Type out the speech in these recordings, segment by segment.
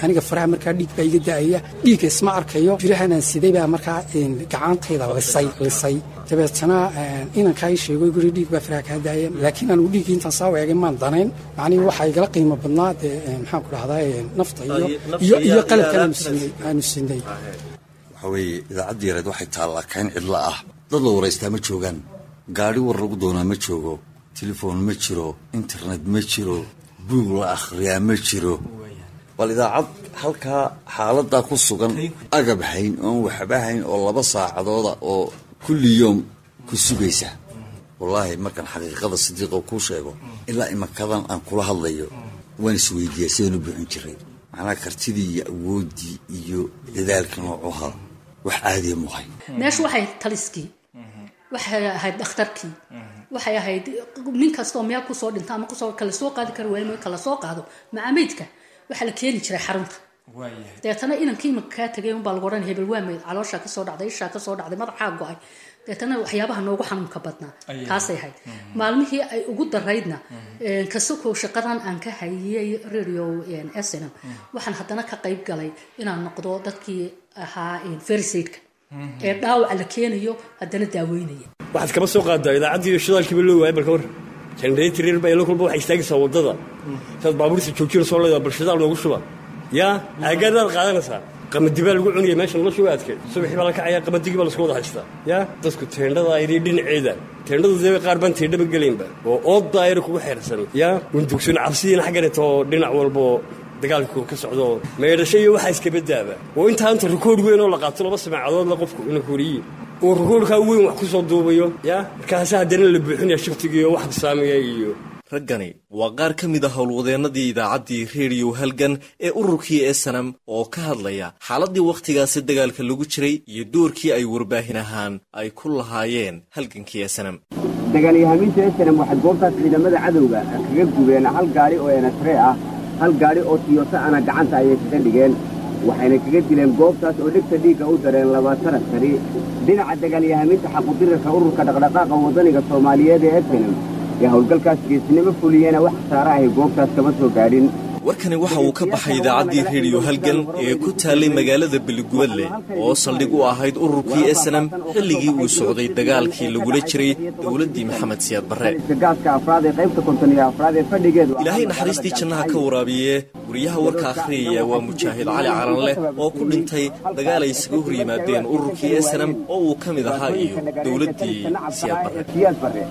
aniga faraha markaa dhiig baa iga da-aya dhiigga isma arkayo birahanaan siday baa markaa gacantayda lisay lisay dabeetana inankaa ii sheego guri dhiig baa faraha kaa daaya laakiin anugu dhiiggii intaan saa eegay maan danayn macnihii waxaa igala qiimo badnaa dee maxaan ku dhahdaa nafta iyo iyo iyo qalabkan aanu siinay aanu siinay waxaa weeye idaacaddii yareed waxay taallaa kayn cidlo ah dad la waraystaa ma joogaan gaadhi war lagu doonaa ma joogo telefoon ma jiro internet ma jiro buug la akhriyaa ma jiro bal idaacad halkaa xaaladaa ku sugan agab hayn oon waxba hayn oo laba saacadooda oo kulli yoom ku sugaysa wallaahi markaan xaqiiqada sidiiqo kuu sheego ilaa imankadan aan kula hadlayo waan isweydiiyaa sidaan u buuxin jiray macnaha kartidii iyo awooddii iyo dadaalka noocuha wax caadiya muhay meeshu waxay taliskii waxay ahayd dhakhtarkii waxay ahayd nin kastoo meel kusoo dhinta ama kusoo kala soo qaadi kara waay kala soo qaado macameydka waxaa la keeni jiray xarunta deetana inankii imanka kaa tagay unbaa lagu odhan hebel waa meyd calooshaa kasoo dhacday ishaa kasoo dhacday madaxaa go-ay deetana waxyaabaha noogu xanuunka badnaa kaasay ahayd maalmihii ay ugu daraydna kasakow shaqadan aan ka hayay radio snm waxaan haddana ka qayb galay inaan noqdo dadkii ahaa ferisaydka ee dhaawaca la keenayo haddana daaweynaya waxaad kama soo qaadaa idaacaddii shidaalkiiba loo waayay balka war generator baa ilo kulba waxay istaagaysaa waddada saad baabuurta joojina soo leedaa bal shidaal noogu shuba yaa aagaadaad qaadanaysaa qamadi baa lagu cunaya meesha nolosha waa adkeed subaxii baa la kacayaa qamadigi baa lasku wada haystaa yaa dadku teendhada ayri dhinaceeda teendhadu dee qaar baan teendhaba gelaynba oo oodda ayri kugu xeersan yaa wundugsun cabsidiina xagganeto dhinac walbo dagaalku ka socdo meedhasho iyo waxaa iskabadaaba oo intaa inta rikood weyn oo la qaato laba samaacadoodla qofku ina koriye uu rikoodhkaa weyn wax ku soo duubayo yaa markaasa haddana la buuxinaya shiftigiiyo wax saamiya iyo raggani waa qaar ka mid a howlwadeennadii idaacaddii rediyo halgan ee ururkii esanam oo ka hadlaya xaaladdii wakhtigaasi dagaalka lagu jiray iyo doorkii ay warbaahin ahaan ay ku lahaayeen halgankii esanam dagaalyahaamiinta esanam waxay goobtaas ciidamada cadowga kaga gubeen hal gaadhi oo enasree ah hal gaadhi oo tiyota ana gacanta ayay kaga dhigeen waxayna kaga dileen goobtaas oo dhegta dhiigga u dareen labaatan askari dhinaca dagaalyahaamiinta xaqudirarka ururka dhaqdhaqaaqa waddaniga soomaaliyeed ee esanam ee howlgalkaas geesnimo fuliyena wax khasaare ahay goobtaas kama soo gaadhin warkani waxa uu ka baxay idaacaddii rediyo halgan ee ku taallay magaalada beligubadle oo saldhig u ahayd ururkii esanam xilligii uu socday dagaalkii lagula jiray dowladdii maxamed siyaad barre ilaahay naxariistii jannaha ka waraabiye wariyaha warka akhriyaya waa mujaahid cali calanleh oo ku dhintay dagaal ay isaga hor yimaadeen ururkii esanam oo uu ka mid ahaa iyo dowladdii siyaad barre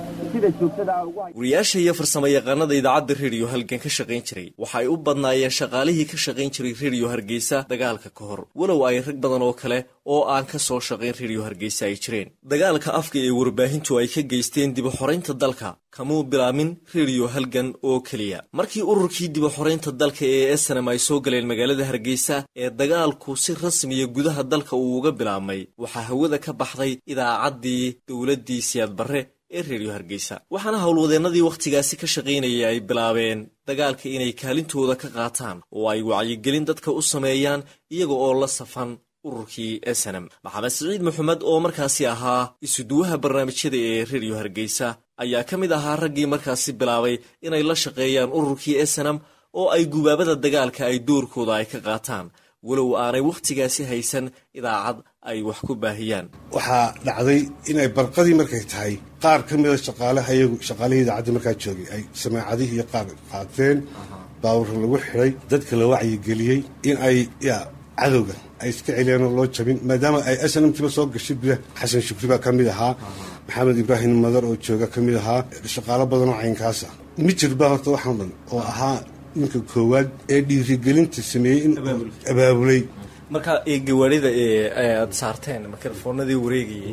wariyaasha iyo farsamo yaqaanada idaacadda rediyo halgan ka shaqayn jiray waxa ay u badnaayeen shaqaalihii ka shaqayn jiray rediyo hargeysa dagaalka ka hor walow ay rag badan oo kale oo aan ka soo shaqayn rediyo hargeysa ay jireen dagaalka afka ee warbaahintu ay ka geysteen dibuxoraynta dalka kamuu bilaamin rediyo halgan oo keliya markii ururkii dibuxoraynta dalka ee esanam ay soo galeen magaalada hargeysa ee dagaalku si rasmiya gudaha dalka uu uga bilaabmay waxaa hawada ka baxday idaacaddii dowladdii siyaad barre ee reediyo hargeysa waxaana howlwadeennadii wakhtigaasi ka shaqaynayay ay bilaabeen dagaalka inay kaalintooda ka qaataan oo ay wacyigelin dadka u sameeyaan iyaga oo la safan ururkii esanam maxamed siciid maxamed oo markaasi ahaa isuduwaha barnaamijyada ee reediyo hargeysa ayaa ka mid ahaa raggii markaasi bilaabay inay la shaqeeyaan ururkii esanam oo ay gubaabada dagaalka ay doorkooda ay ka qaataan walow aanay wakhtigaasi haysan idaacad ay wax ku baahiyaan waxaa dhacday inay barqadii markay tahay qaar ka mida shaqaalaha iyagu shaqaalihii idaacaddii markaa joogay ay samaacadihii iyo qaar qaateen baawurra lagu xidhay dadka la wacyigeliyey in ay yaa cadowga ay iska celiyaan oo loo jabin maadaama ay snmtiba soo gashay gudaha xasan shukri baa ka mid ahaa maxamed ibraahim madar oo jooga ka mid ahaa shaqaalo badanoo caynkaasa mijir baa horta waxaan dhan oo ahaa ninka koowaad ee dhiirigelinta sameeyey in abaabulay marka gawaarida aad saarteen mikrofoonadii wareegayay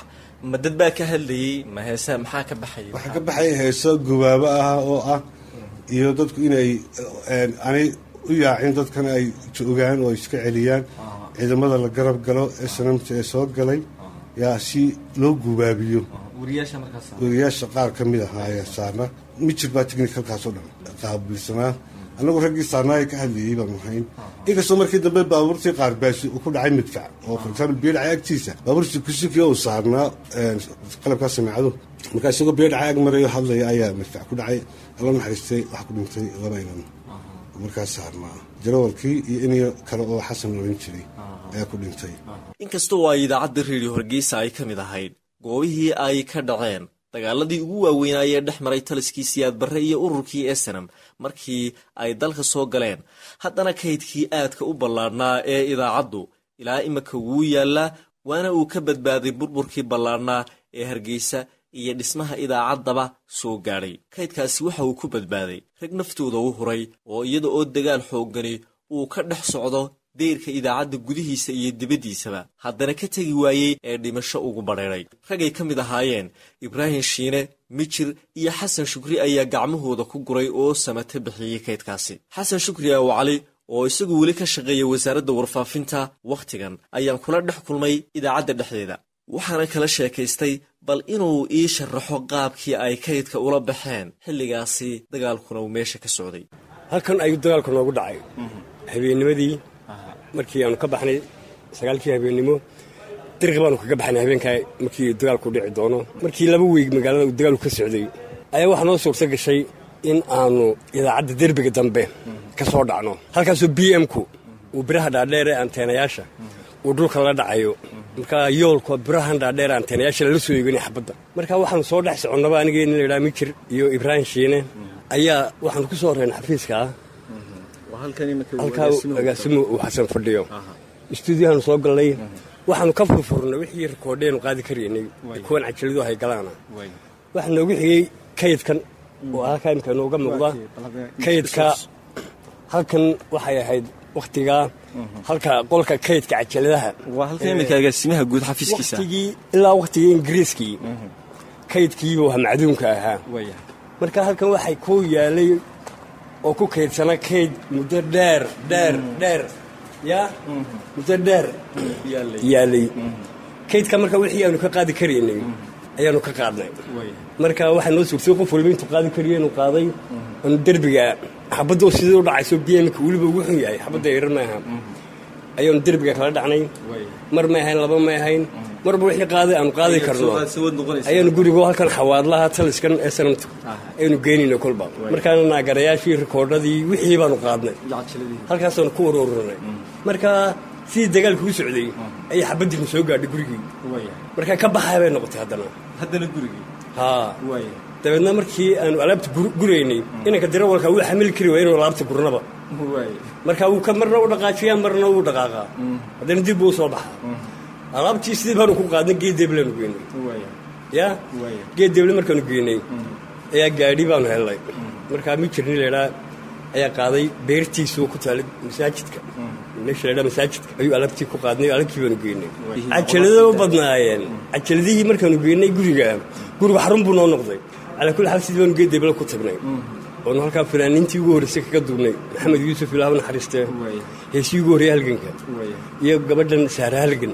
ma dad baa ka hadlayey ma heese maxaa ka baxaya waxaa ka baxaya heeso gubaabo ah oo ah iyo dadku inay aanay u yaacin dadkan ay joogaan oo iska celiyaan ciidamada la garab galo ee sanamta ee soo galay yaa si loo gubaabiyo wariyaasha qaar ka mid ahaa ayaa saarna mijir baa technicalkaasoo dhan qaabilsanaa annagu raggii saarnaaya ka hadlayey baanu ahayn inkastoo markii dambe baabuurtii qaarbaasi uu ku dhacay midfac oo for example beedhacay agtiisa baabuurtii kusuki uu saarnaa qalabkaa samiicadu markaa isagoo beedhacay ag marayo hadlaya ayaa midfac ku dhacay alla naxariistay wax ku dhintay laba inan markaas saarnaa jarawalkii iyo in kale oo xasan loran jiray ayaa ku dhintay inkastoo ay idaacadda reediyo hargeysa ay ka mid ahayd goobihii ay ka dhaceen dagaaladii ugu waaweynaa ee dhex maray taliskii siyaad barre iyo ururkii esenam markii ay dalka soo galeen haddana kaydkii aadka u ballaadhnaa ee idaacaddu ilaa imika wuu yaallaa waana uu ka badbaaday burburkii ballaadhnaa ee hargeysa iyo dhismaha idaacaddaba soo gaadhay kaydkaasi waxa uu ku badbaaday rag naftooda u huray oo iyada oo dagaal xooggani uu ka dhex socdo deyrka idaacadda gudihiisa iyo dibaddiisaba haddana ka tegi waayey ee dhimasho ugu badheedhay ragay ka mid ahaayeen ibraahim shiine mijir iyo xasan shukri ayaa gacmahooda ku guray oo samate bixiyey kaydkaasi xasan shukri aw cali oo isagu weli ka shaqeeya wasaaradda warfaafinta wakhtigan ayaan kula dhex kulmay idaacadda dhexdeeda waxaana kala sheekaystay bal inuu ii sharaxo qaabkii ay kaydka ula baxeen xilligaasi dagaalkuna uu meesha ka socday halkan ayuu dagaalku noogu dhacay habeennimadii markii aanu ka baxnay sagaalkii habeennimo dariqi baanu kaga baxnay habeenkaa markii dagaalku dhici doono markii laba weeg magaalada uu dagaalku ka socday ayaa waxaa noo suurta gashay in aanu idaacadda derbiga dambe ka soo dhacno halkaasoo b m-ku uu biraha dhaadheer ee anteenayaasha uu dhulka la dhacayo markaa yoolka birahan dhaadheer anteenayaasha lala soo eeganay xabadda marka waxaanu soo dhex soconnaba anigii nin laydhaha mijir iyo ibraahim shiine ayaa waxaanu ku soo horreyn xafiiska ah halkaa agaasimo uu xasan fadhiyo istuudiyahaanu soo galnay waxaanu ka furfurnay wixii rikoodheenu qaadi karaynay kuwan cajalidu hay galaana waxaa noogu xigey kaydkan oo halkaa imika nooga muuqda kaydka halkan waxay ahayd wakhtigaa halka qolka kaydka cajaladaha agaasimaha guud xafiiskiisa wakhtigii ilaa wakhtigii ingiriiskii kaydkiiba waa macduunka ahaa marka halkan waxay ku yaalay oo ku kaydsana kayd muddo dheer dheer dheer yaa muddo dheer yaalay kaydka marka wixii aanu ka qaadi karaynay ayaanu ka qaadnay marka waxaa noo suurtay qof waliba intuu qaadi kariyo inuu qaaday aanu derbiga xabadda oo sidii u dhacayso bmka weliba ugu xun yahay xabadda yarar ma aha ayaanu derbiga kala dhacnay mar may ahayn laba may ahayn marba wixii qaaday aanu qaadi karno ayaanu gurigo halkan xawaadlaha taliskan ee sanamta ayanu geynayno kolba markaana naagarayaashii rikoodhadii wixii baanu qaadnay halkaasaanu ku waruurinay marka sidii dagaalku u socday ayay xabaddiinu soo gaadhay gurigii markaa ka baxaya bay noqotay haddana haddana gurigii haa dabeedna markii aanu alaabta guraynay inanka dirawalka wuu xamili kari waaya inuu alaabta gurnaba marka wuu ka marna u dhaqaajiyaa marna wuu dhaqaaqaa haddana dib buu soo baxaa alaabtii sidii baanu ku qaadnay geed deeblaanu geynay ya geed deeble markaanu geynay ayaa gaadhi baanu hellay markaa mi jirni laydhaa ayaa qaaday beertiisuu ku taalay masaajidka meesha laydhaa masaajidka ayuu alaabtii ku qaadnay alabkii baanu geynay cajalada u badnaayeen cajaladihii markaanu geynay guriga guriga xarun buu noo noqday calaa kulli xaal sidii baanu geed deeble ku tagnay oonu halkaa fanaaniintii ugu horreysay kaga duubnay maxamed yuusuf ilaah naxariistee heesii ugu horreeye halganka iyo gabadhan saare halgan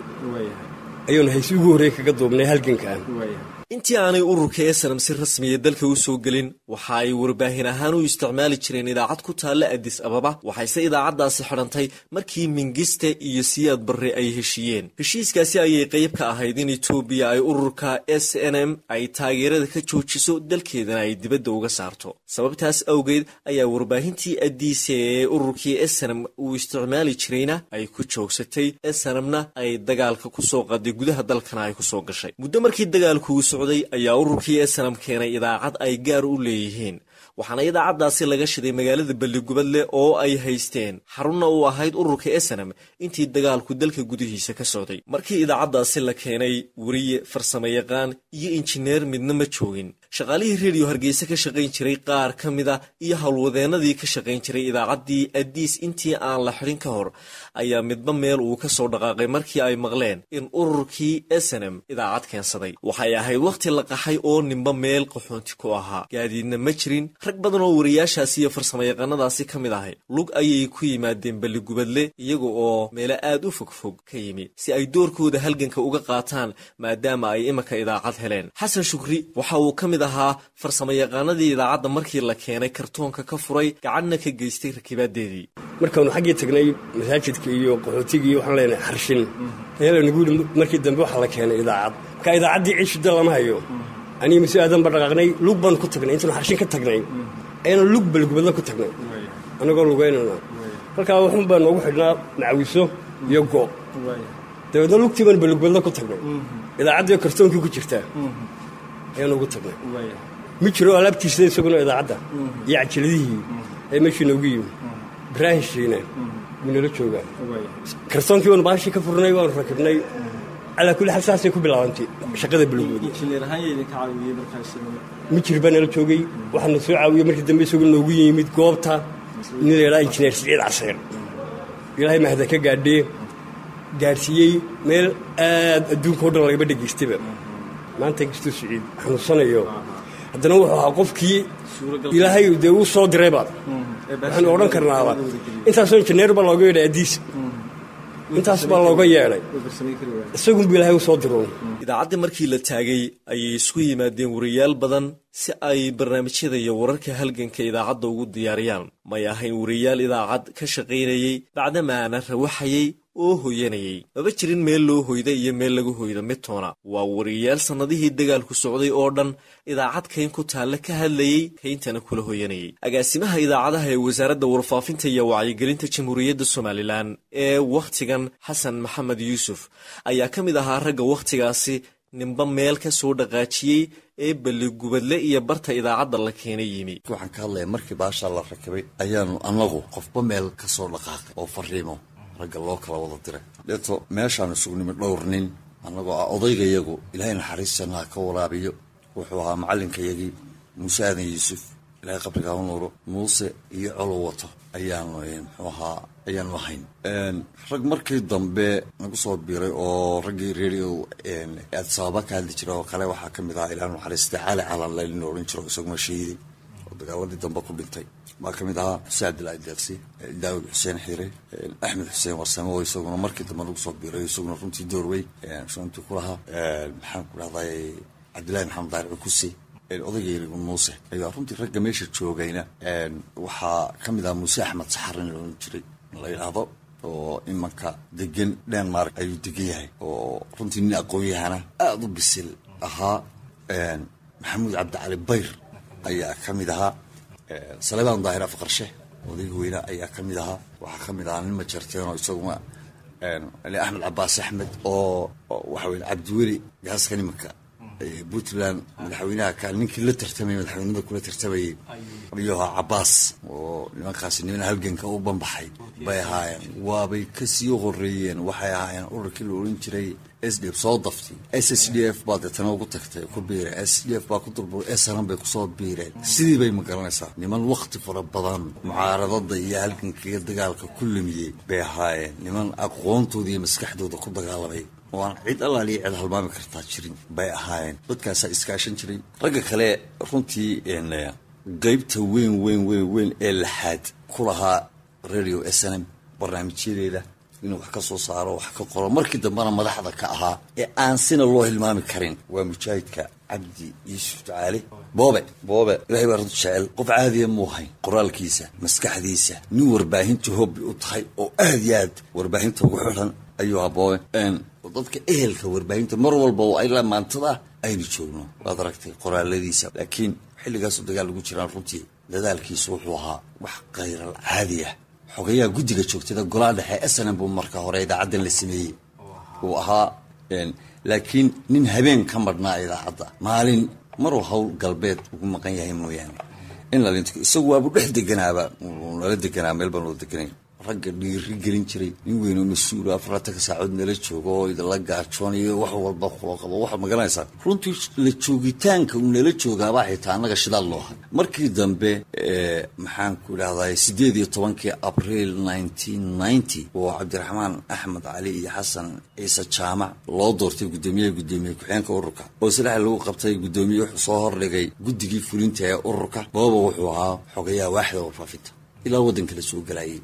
ayuunu heesii ugu horreeye kaga duubnay halganka intii aanay ururka esanam si rasmiya dalka u soo gelin waxa ay warbaahin ahaan u isticmaali jireen idaacad ku taalla adis ababa waxayse idaacaddaasi xidhantay markii mingiste iyo siyaad barre ay heshiiyeen heshiiskaasi ayay qayb ka ahayd in etoobiya ay ururka s n m ay taageerada ka joojiso dalkeedana ay dibadda uga saarto sababtaas awgeed ayaa warbaahintii adiise ee ururkii esanam uu isticmaali jirayna ay ku joogsatay esanamna ay dagaalka ku soo qaday gudaha dalkana ay ku soo gashay muddo markii dagaalku ayaa ururkii esanam keenay idaacad ay gaar u leeyihiin waxaana idaacaddaasi laga shiday magaalada balligubadle oo ay haysteen xarunna uu ahayd ururka esanam intii dagaalku dalka gudihiisa ka socday markii idaacaddaasi la keenay weriye farsamo yaqaan iyo injineer midna ma joogin shaqaalihii rediyo hargeysa ka shaqayn jiray qaar ka mida iyo howlwadeennadii ka shaqayn jiray idaacaddii adiis intii aan la xidhin ka hor ayaa midba meel uu ka soo dhaqaaqay markii ay maqleen in ururkii esanam idaacad keensaday waxay ahayd wakhti la qaxay oo ninba meel qaxoonti ku ahaa gaadiidna ma jirin rag badan oo wariyaashaasi iyo farsamayaqaanadaasi ka mid ahay lug ayay ku yimaadeen balligubadle iyaga oo meelo aad u fogfog ka yimi si ay doorkooda halganka uga qaataan maadaama ay imanka idaacad heleen xasan shukri waxa uu ka mid ahaa farsamayaqaanadii idaacadda markii la keenay kartoonka ka furay gacanna ka geystay rakibaadeedii markaanu xaggii tagnay masaajidka iyo qaxootiga iyo waxaan leenahay xarshin ayaa lanagu yidhi markii dambe waxaa la keenay idaacad marka idaacaddii ciishida lama hayo aniga mase aadan ba dhaqaaqnay lug baanu ku tagnay intaanu xarshin ka tagnay ayaanu lug balgubadla ku tagnay annagoo lugaynana halkaa waxun baa noogu xidhnaa macawiso iyo go' dabeedna lugtii baan balugbeedla ku tagnay idaacaddii kartoonkii ku jirtaa ayaan ugu tagnay ma jiro alaabtiisa isaguna idaacadda iyo cajiladihii ee meeshii noogu yimi ibraahim shiine wuu nala joogaa kartoonkii baanu baashii ka furnay waanu rakibnay calaa kulli xaal saasay ku bilaabantay shaqada balugbeed mijir baa nala joogay waxaana soo caawiyey markii dambe isagoo noogu yimid goobta nin la yadhaha injineer siciid caseer ilaahay mahada ka gaadhee gaadhsiiyey meel aad adduunka o dhan lagaba dhegaystaba maanta inkastuu siciid xanuunsanayo haddana wuxuu ahaa qofkii ilaahay dee uu soo dirayba waxaanu odhan karnaaba intaasoo injineer baa looga yeedhay addiis intaas baa looga yeedhay isagunbu ilaahay u soo diro idaacaddii markii la taagay ayay isku yimaadeen wariyaal badan si ay barnaamijyada iyo wararka halganka idaacadda ugu diyaariyaan may ahayn wariyaal idaacad ka shaqaynayey bacdamaana rawaxayey oo hoyanayey maba jirin meel loo hoyda iyo meel lagu hoyda midtoona waa wariyaal sannadihii dagaalku socday oo dhan idaacad kayn ku taalla ka hadlayey kayntana kula hoyanayay agaasimaha idaacadaha ee wasaaradda warfaafinta iyo wacyigelinta jamhuuriyadda somalilan ee wakhtigan xasan maxamed yuusuf ayaa ka mid ahaa ragga wakhtigaasi ninba meel ka soo dhaqaajiyey ee balligubadle iyo barta idaacadda la keenay yimi waxaan ka hadlaya markii baashaa la rakibay ayaanu annagu qofba meel ka soo dhaqaaqay oo fariimo ragga loo kala wada diray deeto meeshaanu isugu nimid dhowr nin annagoo ah odaygayagu ilaahay naxariistanna ha ka waraabiyo wuxuu ahaa macallinkayagii muuse aadan yuusuf ilaahay qabrigaa u nuuro muuse iyo colow wato ayaanu muxuu ahaa ayaanu ahayn rag markii dambe nagu soo biiray oo raggii radio adsababa ka hadli jira oo kale waxaa ka mid ahaa ilaahay naxariista cali calanleyl nin odhan jiro isaguna shahiiday oo dagaaladii dambe ku dhintay baa ka mid ahaa xuseen cabdilaahi deeqsi daawud xuseen xiire axmed xuseen warsame oo isaguna markii dambe nagu soo biiray isaguna runtii doorwey shantii ku lahaa maxaan ku dhahday cabdillahi maxamed daaric cukuse odaygeeligu muuse ayaa runtii ragga meesha joogayna waxaa ka mid ahaa muuse axmed saxar in loodhan jiray la yidhaahdo oo imanka degan denmark ayuu degan yahay oo runtii nin aqoon-yahana aada u bisil ahaa maxamuud cabdicali bayr ayaa ka mid ahaa salebaan daahir afqarshe odayga weyne ayaa ka mid ahaa waxaa ka mid ahaa nin majarteenoo isaguna axmed cabaas axmed oo waxa weye cabdiweli gaaskan imanka puntland madaxweynaha ka ninkii la tartamayay madaxweynimada kula tartamayay ayuu ahaa cabaas oo nimankaasi niman halganka u banbaxay bay ahaayeen waabay kasii horeeyeen waxay ahaayeen ururkii la oran jiray s d f soo daftay s s d f baa deetana ugu tagtay ku biireen s d f baa ku dulburay sran bay kusoo biireen sidii bay ma garanaysaa niman wakti fara badan mucaaradada iyo halgankiga dagaalka ku lumiyey bay ahaayeen niman aqoontooda iyo maskaxdooda ku dagaalamay oo aan cid allaaliya cid halmaami kartaa jirin bay ahaayeen dadkaasaa iskaashan jiray ragga kale runtii qeybta weyn weyn weyn weyn ee laxaad ku lahaa radio s n m barnaamijyadeeda inuu wax ka soo saaro wax ka qoro markii dambena madaxda ka ahaa ee aan sina loo hilmaami karin waa mujaahidka cabdi yuusuf ducaale boobe boobe ilahay baa runta jecel qof caadiya muu hayn qoraalkiisa maskaxdiisa nin warbaahinta hobbi u tahay oo aad iyo aad warbaahinta ugu xidhan ayuu ahaa boobe dadka ehelka warbaahinta mar walba oo ay lamaantada aynu joogno waad aragtay qoraaladiisa laakiin xilligaasoo dagaal lagu jiraan runtii dadaalkiisu wuxuu ahaa wax khayral caadi ah xogayaha guddiga joogtada golaha dhexe snm buu marka hore idaacaddan la sameeyey uu ahaa laakiin nin habeen ka madhnaa idaacadda maalin maruu hawl galbeed ugu maqan yahay mooyaane in lalinto isagu waabu dhex deganaaba nala deganaa meel baan wada deganayn ragga dhiiri gelin jiray nin weyn oo mas-uul afartanka saacood nala joogo oo idinla gaajoonayo wax walba kulo qabo waxaad magaranaysaa runtii la joogitaanka uu nala joogaabaa xitaa annaga shidaal loo hay markii dambe maxaan ku idhahday siddeed iyo tobankii abriil nineteen ninety oo cabdiraxmaan axmed cali iyo xasan ciise jaamac loo doortay guddoomiyaha guddoomiye ku-xeenka ururka oo silaxa lagu qabtay guddoomiye wuxuu soo hordhigay guddigii fulinta ee ururka booba wuxuu ahaa xogayaha waaxda warfaafinta ilaa waddanka la soo galayay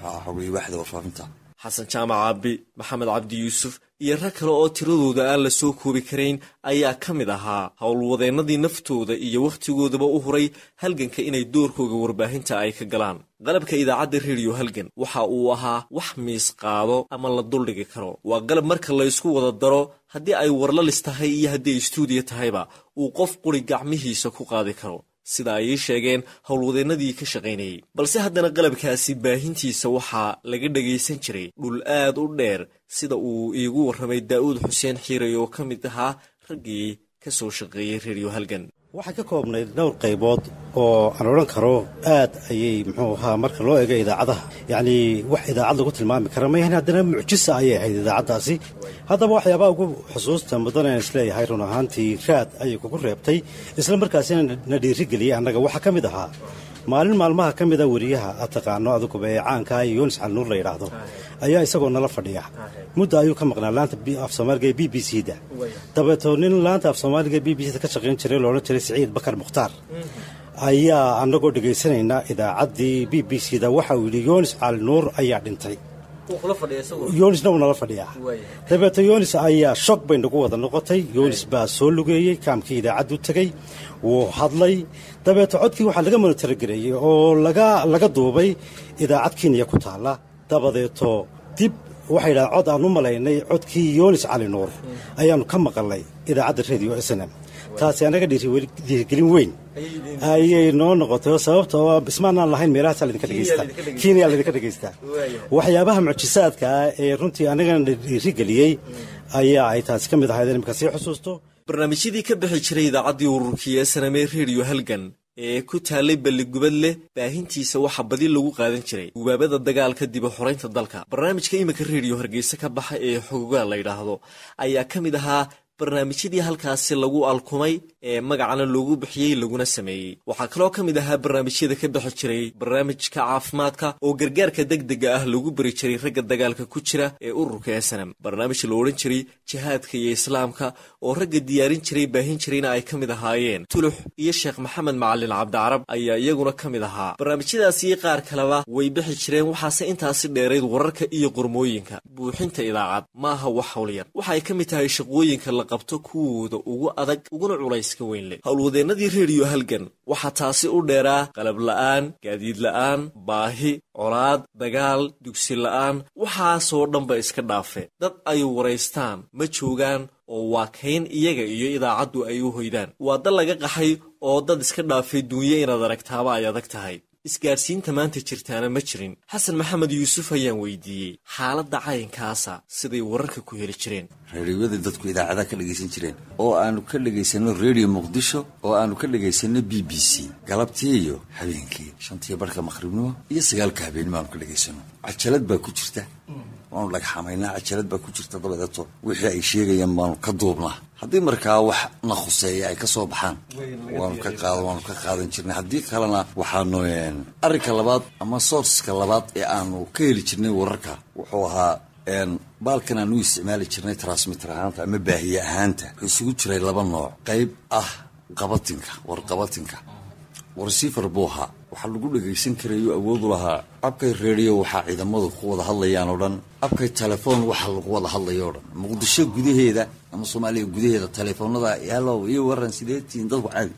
xasan jaamac aabi maxamed cabdi yuusuf iyo rag kale oo tiradooda aan la soo koobi karayn ayaa ka mid ahaa howlwadeennadii naftooda iyo wakhtigoodaba u huray halganka inay doorkooga warbaahinta ay ka galaan qalabka idaacadda rediyo halgan waxa uu ahaa wax miis qaado ama la duldhigi karo waa qalab marka laysku wada daro haddii ay warlalis tahay iyo haddii ay stuudiya tahayba uu qof quri gacmihiisa ku qaadi karo sida ay ii sheegeen howlwadeennadii ka shaqaynayay balse haddana qalabkaasi baahintiisa waxaa laga dhagaysan jiray dhul aad u dheer sida uu iigu warramay daa'uud xuseen xiiray oo ka mid ahaa raggii ka soo shaqeeyey reeriyo halgan waxay ka koobnayd dhowr qaybood oo aan odhan karo aad ayay muxuu ahaa marka loo eego idaacadaha yacnii wax idaacad lagu tilmaami kara mayahan haddana mucjisa ayay ahayd idaacaddaasi haddaba waxyaabaha ugu xusuusta mudan aan isleeyahay run ahaantii raad ayay kugu reebtay isla markaasina na dhiirigeliyey annaga waxaa ka mid ahaa maalin maalmaha ka mida weriyaha aad taqaano aduguba ee caankaa iyo yunis calnuur la yidhaahdo ayaa isagoo nala fadhiya mudda ayuu ka maqnaa laanta af soomaaliga ee b b c da dabeetoo nin laanta af soomaaliga b b c da ka shaqayn jiray loodhan jiray siciid bakar mukhtaar ayaa annagoo dhegaysanayna idaacaddii b b c da waxa uu yidhi yunis calnuur ayaa dhintay yunisna wuu nala fadhiyaa dabeeto yunis ayaa shog bay nagu wada noqotay yunis baa soo lugeeyey kaamkii idaacaddu tegey wuu hadlay dabeeto codkii waxaa laga monitorogareeyey oo laga duubay idaacad kenya ku taalla dabadeeto dib waxay yidhahdeen cod aan u malaynay codkii yunis cali nuur ayaannu ka maqalnay idaacadda radio s n m taasi annaga dhiirigelin weyn ayay noo noqotay oo sababtoo ismaanaan lahayn meelahaasaa laydinka dhegaysta kenya laydinka dhegaystaa waxyaabaha mucjisaadka ah ee runtii annagana dhiirigeliyey ayaa ay taasi ka mid ahayd imika sii xusuusto barnaamijyadii ka bixi jiray idaacaddii ururkii ee sanamee reediyo halgan ee ku taallay balligubad leh baahintiisa waxaa badi lagu qaadan jiray gubaabada dagaalka diba xoraynta dalka barnaamijka iminka reediyo hargeysa ka baxa ee xogogaa la yidhaahdo ayaa ka mid ahaa barnaamijyadii halkaasi lagu alkumay ee magacana loogu bixiyey laguna sameeyey waxaa kaloo ka mid ahaa barnaamijyada ka bixi jiray barnaamijka caafimaadka oo gargaarka degdega ah lagu bari jiray ragga dagaalka ku jira ee ururka esanam barnaamij la odhan jiray jihaadka iyo islaamka oo ragga diyaarin jiray baahin jirayna ay ka mid ahaayeen tulux iyo sheekh maxamed macalin cabdicarab ayaa iyaguna ka mid ahaa barnaamijyadaasi qaar kaleba way bixi jireen waxaase intaasi dheerayd wararka iyo qormooyinka buuxinta idaacad maaha wax howlyar waxaay ka mid tahay shaqooyinka la qabto kuwooda ugu adag uguna culayska weyn leh howlwadeennadii reediyo halgan waxaa taasi u dheeraa qalab la'aan gaadiid la'aan baahi colaad dagaal dugsi la'aan waxaasoo dhanba iska dhaafe dad ay waraystaan ma joogaan oo waa kayn iyaga iyo idaacaddu ay u hoydaan waa dal laga qaxay oo dad iska dhaafay duunyo inaad aragtaaba ay adag tahay isgaadhsiinta maanta jirtaana ma jirin xasan maxamed yuusuf ayaan weydiiyey xaaladda caynkaasa siday wararka ku heli jireen reeriyadii dadku idaacadaha ka dhegaysan jireen oo aanu ka dhegaysanno redio muqdisho oo aanu ka dhegaysanno b b c galabtii iyo habeenkii shantiyo barhka maqhribnimo iyo sagaalka habeenimo aanu ka dhegaysanno cajalad baa ku jirta waanu dhagxamaynaa cajalad baa ku jirta dabadeeto wixii ay sheegayaan baanu ka duubnaa haddii markaa wax na khuseeya ay ka soo baxaan waanu ka qaada waanu ka qaadan jirnay haddii kalena waxaanu arrinka labaad ama sourceska labaad ee aanu ka heli jirnay wararka wuxuu ahaa baalkan aanu u isticmaali jirnay transmitter ahaanta ama baahiye ahaanta wuxuu isugu jiray laba nooc qayb ah qabatinka warqabatinka warsiifar buu ahaa waxaa lagu dhagaysan karayo awoodu lahaa abkay reediyo waxaa ciidamadu ku wada hadlayaan oo dhan abkay telefoon waxa lagu wada hadlayo o dhan muqdisho gudaheeda ama soomaaliya gudaheeda telefoonada yalow iyo waran sideetiin dadku caadi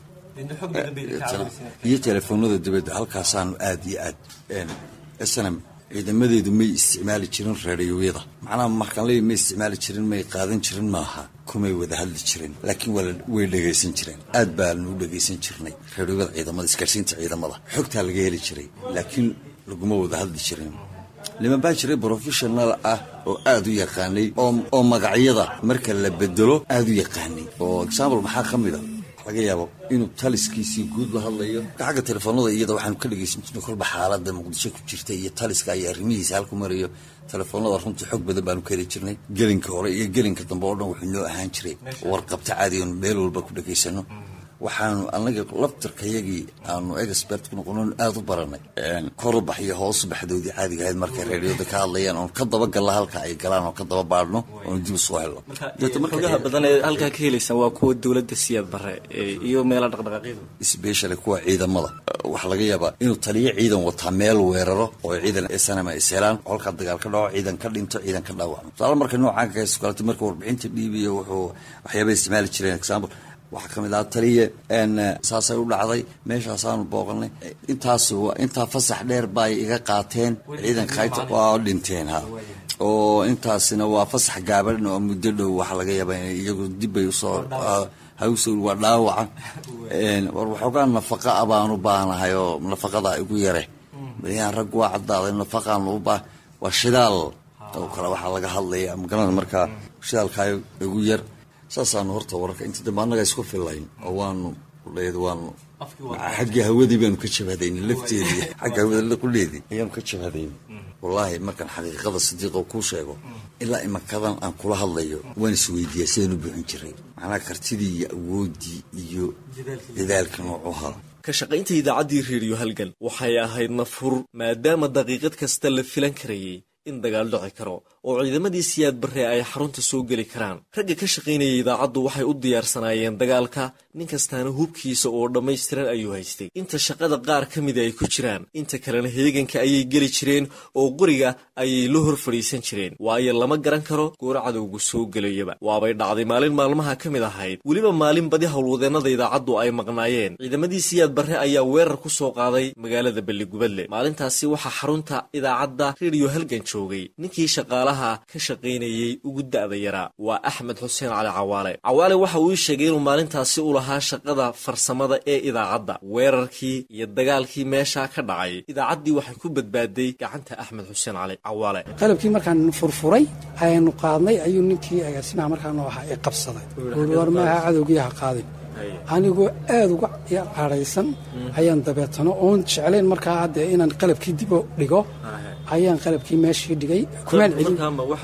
iyo telefoonada dibadda halkaasaanu aad iyo aad snm ciidamadeedu may isticmaali jirin reediyoyada macnaha markaan leeya may isticmaali jirin may qaadan jirin maaha kumay wada hadli jirin laakiin way dhegaysan jireen aad baanu u dhegaysan jirnay reediyoyada ciidamada isgaarsiinta ciidamada xogtaa laga heli jiray laakiin laguma wada hadli jirin niman baa jiray professional ah oo aad u yaqaanay oo magacyada marka la bedelo aad u yaqaanay oo example maxaa ka mid a laga yaabo inuu taliskiisii guud la hadlayo xagga telefoonada iyada waxaanu ka dhegaysan jirnay kolba xaalada muqdisho ku jirta iyo taliska iyo arrimihiisa halku marayo telefoonada runtii xog badan baanu ka heli jirnay gelinka hore iyo gelinka dambe oo dhan wuxuu noo ahaan jiray warqabta caadi oonu meel walba ku dhegaysano waxaanu anaga laftarkayagii aanu expert ku noqono aada u baranay korubax iyo hoosu baxdoodii caadiga ahayd markay reeriyada ka hadlayaan oon ka daba galla halka ay galaan oon ka daba baadhno oon dib usoo helno xogaha badan ee halkaa ka helaysa waa kuwa dowladda siyaad bare iyo meela dhaqdhaqaaqyadu specially kuwa ciidamada waxaa laga yaabaa inuu taliyo ciidan wataa meel weeraro oo ciidan sanama ishelaan holkaa dagaal ka dhaco ciidan ka dhinto ciidan ka dhaawacmo tusaale marka noocan kaas kalete marka warbixinta dhiibiyo wuxuu waxyaabay isticmaali jireen example waxaa ka mid aha taliye saasay u dhacday meeshaasaanu booqanay intaas intaa fasax dheer bay iga qaateen ciidanka khayta waa dhinteen ha oo intaasina waa fasax gaaban oo muddo dhow waxaa laga yaabaa in iyagu dibbay usoo hawsowl waa dhaawaca war waxoogaa nafaqa a baan u baahnahay oo nafaqada igu yare baryahan rag waa caddaaday nafaqaan u baa waa shidaal oo kale waxaa laga hadlaya magaranada markaa shidaalkaa igu yar saasaanu horta wararka inta dambe annaga isku fillayn oo waanu leed waanu xaggii hawadii baanu ka jabhadaynay lafteedii xagga hawada quleedii ayaanu ka jabhadaynay wallaahi markaan xaqiiqada sadiiqo kuu sheego ilaa imakadan aan kula hadlayo waan isweydiiyaa sidaan u buuxin jiray macnaha kartidii iyo awooddii iyo dadaalka noocuha ka shaqaynta idaacaddii reediyo halgan waxay ahayd nafhur maadaama daqiiqad kasta la filan karayay in dagaal dhici karo oo ciidamadii siyaad barre ay xarunta soo geli karaan ragga ka shaqaynaya idaacaddu waxay u diyaarsanaayeen dagaalka nin kastaana hubkiisa oo dhammaystiran ayuu haystay inta shaqada qaar ka mida ay ku jiraan inta kalena heeganka ayay geli jireen oo qoriga ayay la hor fadhiisan jireen waayo lama garan karo goor cadowgu soo gelayaba waabay dhacday maalin maalmaha ka mid ahayd weliba maalin badi howlwadeennada idaacaddu ay maqnaayeen ciidamadii siyaad barre ayaa weerar ku soo qaaday magaalada belligubadle maalintaasi waxaa xarunta idaacadda rediyo halgan joogay ninkii shaqaalaha ka shaqaynayey ugu da'da yaraa waa axmed xuseen cali cawaale cawaale waxa uu ii sheegay inuu maalintaasi u lahaa shaqada farsamada ee idaacadda weerarkii iyo dagaalkii meeshaa ka dhacay idaacaddii waxay ku badbaaday gacanta axmed xuseen cali cawaale qalabkii markaan furfuray ayaanu qaadnay ayuu ninkii agaasimaha markaanu ahaa ee qabsaday ui war maaha cadowgii ha qaadin anigoo aada uga cadhaysan ayaan dabeetano oon jeclayn markaa haddee inaan qalabkii dib u dhigo ayaan qalabkii meeshii dhigay kumaan celin markaama waxa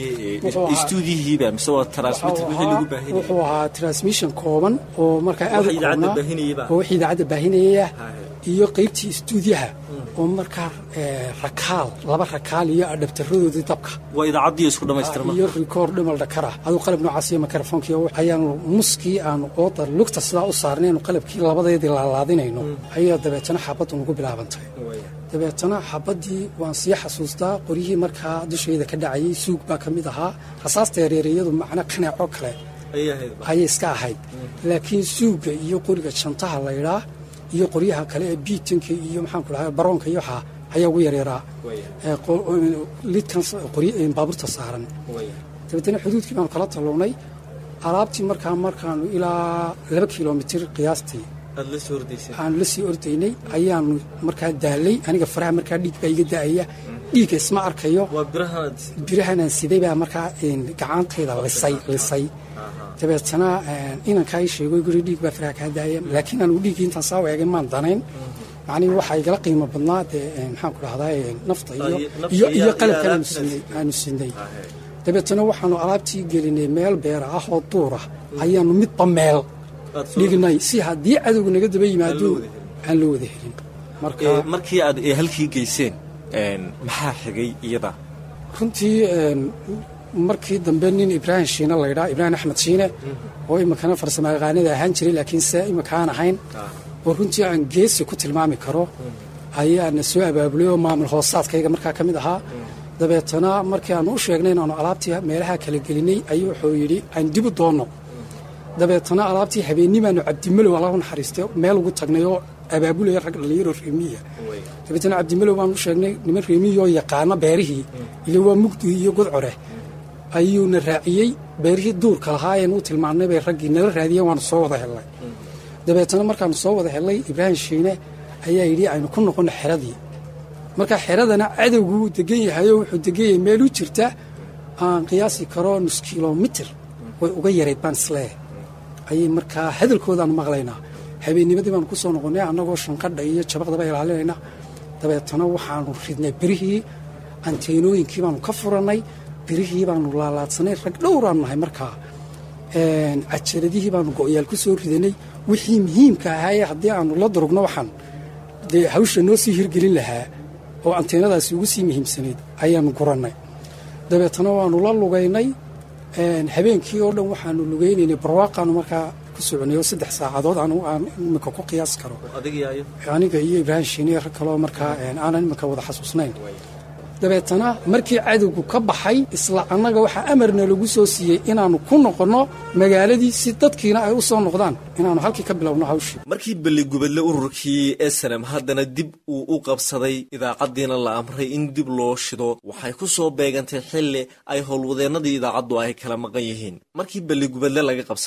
weeye stuudiyihiiba mise waa transmitter wixii lagu baahinayay wuxuu ahaa transmission kooban oo markaa aada u Wax idaacadda koobnaa baahinayaba. oo wixii idaacadda baahinayaya iyo qaybtii istuudiyaha oo markaa eh, rakaal laba rakaal iyo adhabtaradoodii dabka waa idaacaddii isku dhammaystirma iyo rikoor dhimal dhakara aduu qalab noocaas iyo mikrofoonkiiyo ayaanu muskii aanu ooda lugta sidaa u saarnaynu qalabkii labadeedii laalaadinayno ayaa dabeetana xabaddu nagu bilaabantay dabeetana xabaddii waan sii xasuustaa qoryihii markaa dushayda ka dhacayay suug baa ka mid ahaa rasaasta yareereyadu macna qaneeco kale ayay ahayd ayay iska ahayd laakiin suuga iyo qoriga jantaha laydhaa iyo qoryaha kale ee biitanka iyo maxaanku dhahay baroonka iyo waxaa ayaa ugu yareeraa ee qo- lidkan s- qorya- ee baabuurta saaran dabeetana xuduudkii baanu kala tallownay alaabtii markaa markaanu ilaa laba kilomitir qiyaastii aad la soo hordaysay aan la sii ordaynay ayaanu markaa daalay aniga faraha markaa dhiig baa iga da'aya dhiigga isma arkayo waa birahaad birahanaan siday baa markaa een, gacantayda lisay lisay dabeetana een, inankaa ii sheego guri dhiig baa faraha kaa daaya laakiin anugu dhiiggii intaan saa eegay maan danayn macnihi waxaa igala qiimo badnaa dee een, maxaan ku dhahdaa een, nafta iyo Ay, nafta iyo iyo- iyo iyo qalabkan aanu alaabta sinay aanu sinay dabeetana waxaanu alaabtii gelinay meel beera ah oo duur ah ayaanu midba meel Aad soo- dhignay si haddii cadowga naga daba yimaado wada helin. aan loo wada helin marka Ee, markii aad ee halkii geyseen een, maxaa xigay iyada runtii een, markii dambe nin ibraahim shiine laydhaa ibraahim axmed shiine oo iminkana farsamo yaqaanada ahaan jiray laakiin se iminkaan ahayn oo runtii aan geesi ku tilmaami karo ayaa na soo abaabulay oo maamul hoosaadkayga markaa ka mid ahaa dabeetana markii aanu u sheegnay inaanu alaabtii meelaha kala gelinay ayuu wuxuu yidhi aan dib u doonno dabeetana alaabtii habeennimaanu cabdimalow allahu naxariistay meel ugu tagnay oo abaabulaya rag dhallinyaro reemiya dabeetana cabdimalow baan u sheegnay niman reemiya oo yaqaana beerihii ile waa mugdi iyo godcore ayuuna raaciyey beerihii duurka lahaayeen u tilmaamnay bay raggii nala raadiyeen waanu soo wada helnay dabeetana markaanu soo wada helnay ibraahim shiine ayaa yidhi aynu ku noqonno xeradii marka xeradana cadowgu wuu degan yahay oo wuxuu degan yahay meel u jirta aan qiyaasi karo nus kilomitir way uga yarayd baan isleeyahay ayay markaa hadalkoodaanu maqlaynaa habeennimadii baanu ku soo noqonnay annagoo shanqadha iyo jabaqdaba ilaalinayna dabeetana waxaanu ridnay birihii anteenooyinkii baanu ka furannay birihii baanu laalaadsanay rag dhowraanu nahay markaa Een, cajaradihii baanu go'yaal ku soo ridanay wixii muhiimka ahaayee haddii aanu la durugno waxaan dee hawsha noo sii hirgelin lahaa oo anteenadaasi ugu sii muhiimsanayd ayaanu gurannay dabeetana waanu la lugaynay een, habeenkii oo dhan waxaanu lugaynaynay barwaaqaanu markaa ku soconay oo saddex saacadood aanu aan iminka ku qiyaas karo adiga iyo aniga iyo ibraahim shiine iyo rag kaloo markaa een, aanan iminka wada xasuusnayn dabeetana markii cadowgu ka baxay isla annaga waxaa amarna lagu soo siiyey inaannu ku noqonno magaaladii si dadkiina ay u soo noqdaan inaannu halkii ka bilowno hawshii markii belligubadle ururkii snm haddana dib uu u qabsaday idaacaddiina la amray in dib loo shido waxay ku soo beegantay xilli ay howlwadeennadii idaacaddu ay kala maqan yihiin markii belligubadle laga qabsaday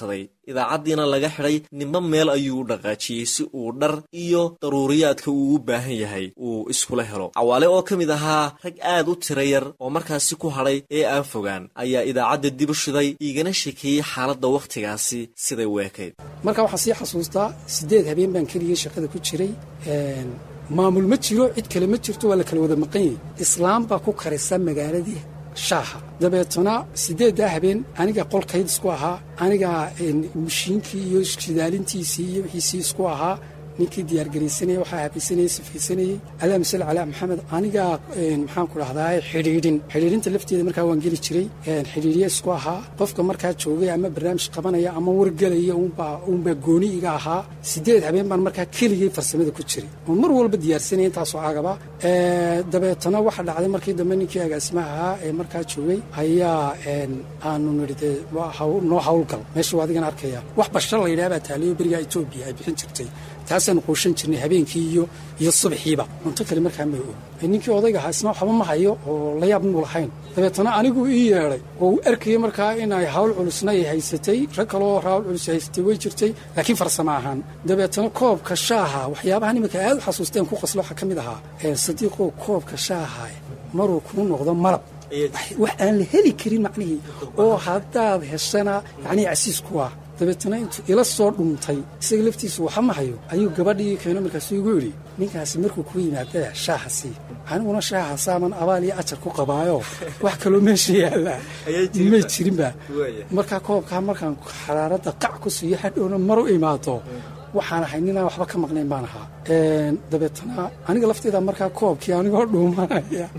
idaacaddiina laga xidhay ninba meel ayuu u dhaqaajiyey si uu dhar iyo daruuriyaadka uu u baahan yahay uu iskula helo cawaale oo ka mid ahaa rag aad u tira yar oo markaasi ku hadhay ee aan fogaan ayaa idaacadda dib u shiday iigana shekeeyey xaaladda wakhtigaasi siday u ekayd marka waxaan sii xasuustaa siddeed habeen baan keligii shaqada ku jiray maamul ma jiro cid kale ma jirto waa la kala wada maqan yahay islaam baa ku karisa magaaladii shaaha dabeetana siddeeddaa habeen aniga qolkayd isku ahaa aniga mashiinkii iyo shidaalintiisii iyo wixiisii isku ahaa ninkii diyaargaraysanaya waxaa habaysanayey sifaysanayey allahuma salli calaa maxamed aniga maxaan ku dhahdaa xidhiidhin xidhiidhinta lafteeda markaa waan geli jiray xidhiidhye isku ahaa qofka markaa joogay ama barnaamij qabanaya ama wargelaya uunbaa uunbaa gooni iga ahaa siddeed habeen baan markaa keligay farsamada ku jiray oon mar walba diyaarsanaya intaasoo agaba dabeetana waxaa dhacday markii dambe ninkii agaasimaha ahaa ee markaa joogay ayaa aanu nidhi dee noo hawlgal meeshuu adigan arkaya wax bashar la yidhaha baa taaliyo berigaa etoobiya ay bixin jirtay taasaanu quushan jirnay habeenkii iyo iyo subaxiiba cunto kale markaa may og ninkii odayga ahaa isna waxba ma hayo oo la yaab muu lahayn dabeetana anigu ii yeedhay oo uu arkayay markaa inay hawl culusna ay haysatay rag kaloo hawl culus haysatay way jirtay laakiin farsamo ahaan dabeetana koobka shaaha waxyaabaha nimanka aad u xasuusteen ku qaslo waxaa ka mid ahaa sadiiqow koobka shaaha maruu kuu noqdo malab wax aan la heli karin macnihii oo haddaad heshana yacnii casiis ku ah dabeetana intuu ila soo dhuuntay isaga laftiisu waxa ma hayo ayuu gabadhii keeno markaasuu igu yidhi ninkaasi markuu ku yimaada shaaha sii aniguna shaaha saaman abaal iyo ajar ku qabaayo wax kaloo meesha yaallaa may jirinba markaa koobkaa markaan xaraaradda qac ku siiyo hadhowna mar u imaado waxaan ahay ninaan waxba ka maqnayn baan ahaa dabeetana aniga lafteeda markaa koobkii anigoo dhuumanaya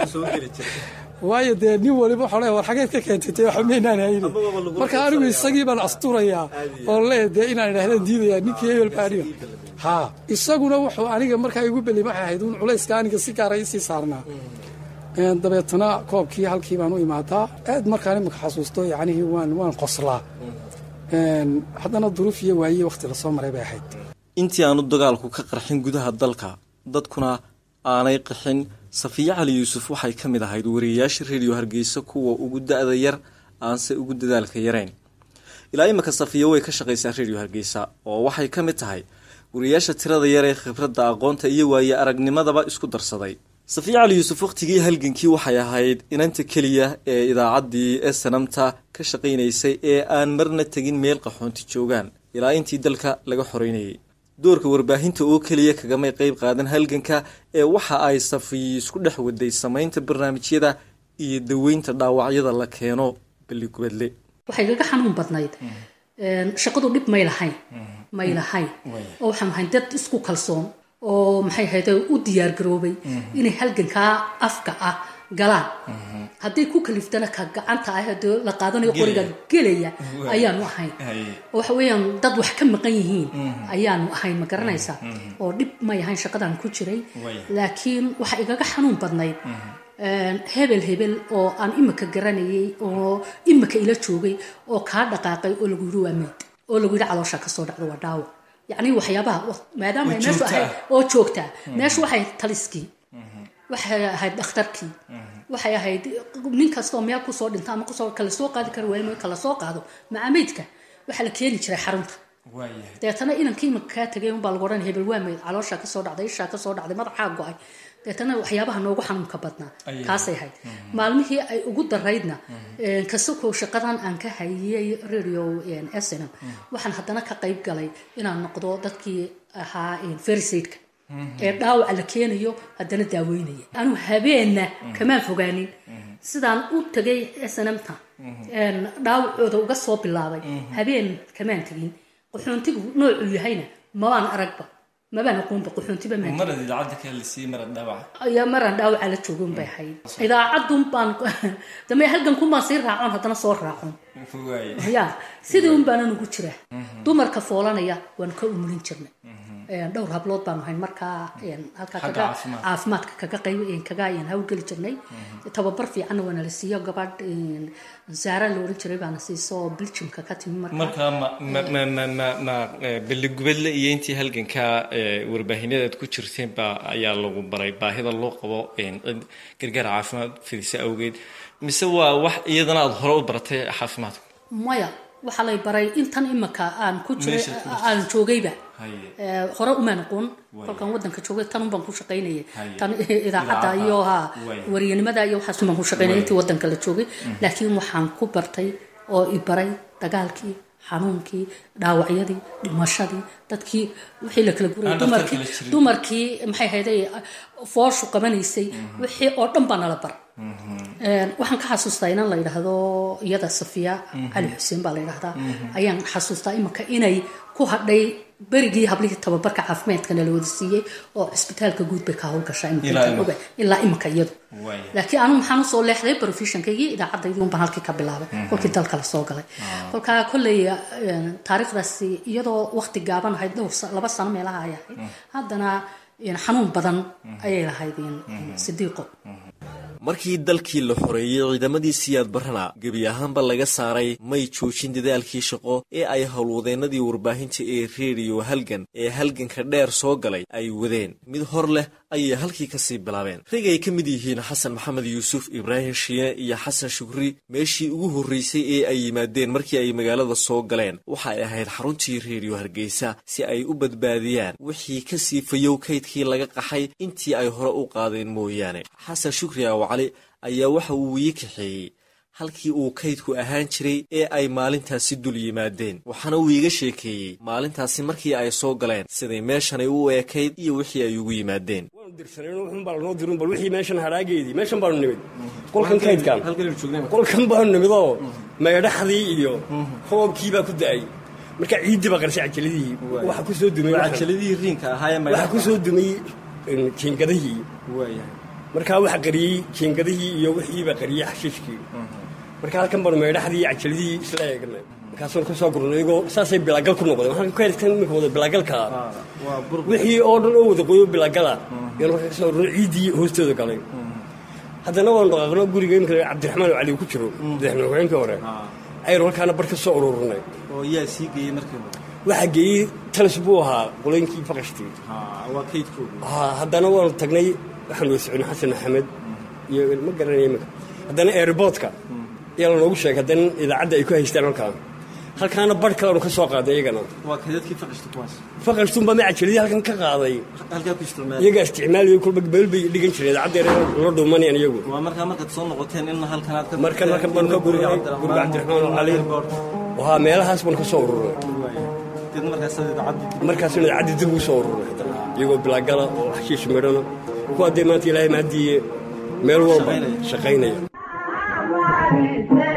waayo dee nin waliba waxaa leeya war xageed ka keentay tee waxa maynaan hayni marka anigu isagii baan asturayaa oo lee dee inaan idhahdaan diidayaa ninkii hebel baa aniga haa isaguna wuxuu aniga markaa igu belay waxay ahayd un culayska aniga si gaara isii saarnaa dabeetana koobkii halkii baan u imaadaa aad markaan imika xasuusto yacnihii waan waan qoslaa haddana duruuf iyo waayiye wakhti lasoo maray bay ahayd intii aanu dagaalku ka qarxin gudaha dalka dadkuna aanay qixin safiye cali yuusuf waxay ka mid ahayd wariyayaasha rediyo hargeysa kuwa ugu da-da yar aanse ugu dadaalka yarayn ilaa imika safiye way ka shaqaysaa rediyo hargeysa oo waxay ka mid tahay wariyayaasha tirada yar ee khibradda aqoonta iyo waaye aragnimadaba isku darsaday safiye cali yuusuf wakhtigii halgankii waxay ahayd inanta keliya ee idaacaddii ee sanamta ka shaqaynaysay ee aan marna tegin meel qaxoonti joogaan ilaa intii dalka laga xoreynayay doorka warbaahinta oo keliya kagamay qayb qaadan halganka ee waxa ay safiyi isku dhex waday samaynta barnaamijyada iyo daweynta dhaawacyada la keeno balligubadle waxay gaga xanuun badnayd shaqadu dhib may lahayn may lahayn oo waxaan ahayn dad isku kalsoon oo maxay ahayd u diyaargaroobay inay halgankaa afka ah galaan hadday ku kaliftana ka gacanta ah dee la qaadanayo qoriga gelaya ayaanu ahayn oo waxa weeyaan dad wax ka maqan yihiin ayaanu ahayn ma garanaysaa oo dhib may ahayn shaqadaan ku jiray laakiin waxa igaga xanuun badnayd hebel hebel oo aan imika garanayay oo imika ila joogay oo kaa dhaqaaqay oo lagu yidhi waa meyd oo lagu yidhi caloosha kasoo dhacdo waa dhaawac yacni waxyaabaha maadaama ay meeshu ahayd oo joogtaa meeshu waxay taliskii waxay ahayd dhakhtarkii waxay ahayd nin kastoo meel kusoo dhinta ama kusoo kala soo qaadi kara waayo kala soo qaado macameydka waxaa la keeni jiray xarunta deetana inankii imika kaa tegay unbaa lagu odhan hebel waa meyd caloosha kasoo dhacday ishaa kasoo dhacday madaxaa go-ay deetana waxyaabaha noogu xanuunka badnaa kaasay ahayd maalmihii ay ugu daraydna kasakow shaqadan aan ka hayay radio snm waxaan haddana ka qayb galay inaan noqdo dadkii ahaa ferisaidka ee dhaawaca la keenayo haddana daaweynaya anu habeenna kamaan fogaanin sidaan u tagay snmta dhaawacooda uga soo bilaabay habeen kamaan tegin qaxoontigu noocuu yahayna mabaan aragba mabaan aqoonba qaxoontiba ayaa maraan dhaawaca la joogon bay ahayd idaacadun baan dame halgankun baan sii raacon haddana soo raacon ya sidii un baanan ugu jira dumarka foolanaya waan ka umulin jirnay dhowr hablood baanu hayn markaa halkaa kaga caafimaadka kaga qayb kaga hawlgeli jirnay tababar fiicanna waana la siiyo gabadh zaara la oran jiray baana siiso oo biljimka ka timi markaa ma balligubadle iyo intii halgankaa warbaahinada aad ku jirteen baa ayaa lagu baray baahida loo qabo cid gargaar caafimaad fidisa awgeed mise waa wax iyadana aada hore u baratay caafimaadku maya waxaa lay baray intan imika aan ku jiray Meesha ku jirta. aan joogayba Haye. Ee, hore umaan aqoon Waay. kolkaan wadanka joogay tan unbaan ku shaqaynayay Haye. tan idaacadda Idaacadda. iyo ha Waay. wariyanimada iyo waxaas unbaan ku shaqaynayay Waay. intii wadanka la joogay laakiin waxaan ku bartay oo i baray dagaalkii xanuunkii dhaawacyadii dhimashadii dadkii wixii la kala Aan guray dhakhtar dumarkii kala jirin. dumarkii maxay hayday fooshu qabanaysay wixii oo dhan baa nala bar Een, waxaan ka xasuustaa inan la yidhaahdo iyada safiya cali xuseen baa la yidhaahdaa ayaan xasuustaa imika inay ku hadhay berigii hablihii tababarka caafimaadkana la wada siiyey oo cisbitaalka guud bay ka howlgashaa imika Ilaa intaan imika. ogahay. ilaa imika iyadu Waaya. laakiin anu maxaan usoo leexday professionkaygii idaacaddaydii unbaan halkii ka bilaabay kolkii dalka la soo galay kolkaa kolley een, taariikhdaasi iyadoo waqti gaaban ahayd dhowr sa- laba sano meelaha ay ahayd haddana een, xanuun badan ayay lahayd een, sidiiqo markii dalkii la xoreeyey ciidamadii siyaad barrana gebi ahaanba laga saaray may joojin dadaalkii shaqo ee ay howlwadeennadii warbaahinta ee reediyo halgan ee halganka dheer soo galay ay wadeen mid hor leh ayay halkii kasii bilaabeen rag ay ka mid yihiin xasan maxamed yuusuf ibraahim shiine iyo xasan shukri meeshii ugu horreysay ee ay yimaadeen markii ay magaalada soo galeen waxa ay ahayd xaruntii reediyo hargeysa si ay u badbaadiyaan wixii ka sii fayow kaydkii laga qaxay intii ay hore u qaadeen mooyaane xasan shukri awcali ayaa waxa uu wii kaxeeyey halkii uu kaydku ahaan jiray ee ay maalintaasi dul yimaadeen waxaana uu iiga sheekeeyey maalintaasi markii ay soo galeen siday meeshanay u eekayd iyo wixii ay ugu yimaadeen waanu dirsanayno wuxuun baa lanoo dirin bal wixii meeshan hadhaageedii meeshan baanu nimid qolkan kaydkan qolkan baanu nimid oo meedhaxdii iyo roobkii baa ku da'ay marka ciiddii baa qarshay cajaladihii waxa ku soo dumay cajaladihii riinka waxa ku soo dumay een, jiingadihii markaa waxa qariyey jiingadihii iyo wixii baa qariyey xashiishkii marka halkan baanu meedhaxdii iyo cajaladihii isla eegnay markaasaan ka soo gurnay iyagoo saasay bilaagal ku noqdeen waxaan kaydkan iminka wada bilaagalka wixii oo dhan oo wada qoyo bilaagala yaan markaa ka soo gurnay ciiddii hoostooda galay haddana waanu dhaqaaqno guriga imika cabdiraxmaan oo cali ku jiro madaxweyne hogaankii hore aynu halkaana bar ka soo ururnay oo yaa sii geeyey markii hore waxaa geeyey talis buu ahaa qolooyinkii faqashtii waa kaydkooda haa haddana waanu tagnay waxaan wada soconay xasan maxamed iyo ma garanaya iminka haddana airboodka ayaa lanoogu sheegay haddana idaacadda ay ku haystaan halkaan halkaana barh kaleanu ka soo qaaday iyagana waa kaydadkii faqashta kuwaas faqashtuunbaa ma cajaladii halkan ka qaaday halkaa ku isticmaal iyagaa isticmaalaya kolba beel bay dhigan jireen idaacaddeena la dhuumanayaan iyagu waa markaa markaad soo noqoteen in halkan aad ka markan halkan baanu ka gurinay guriga cabdiraxmaan oo cali wahaa meelahaas baanu ka soo ururay did markaas idaacadii markaasuna idaacaddi dib ugu soo ururay haddana iyagoo bilaagala oo xashiish midhana kuwa dee maanta ilaahay mahadiiye meel walba shaqaynaya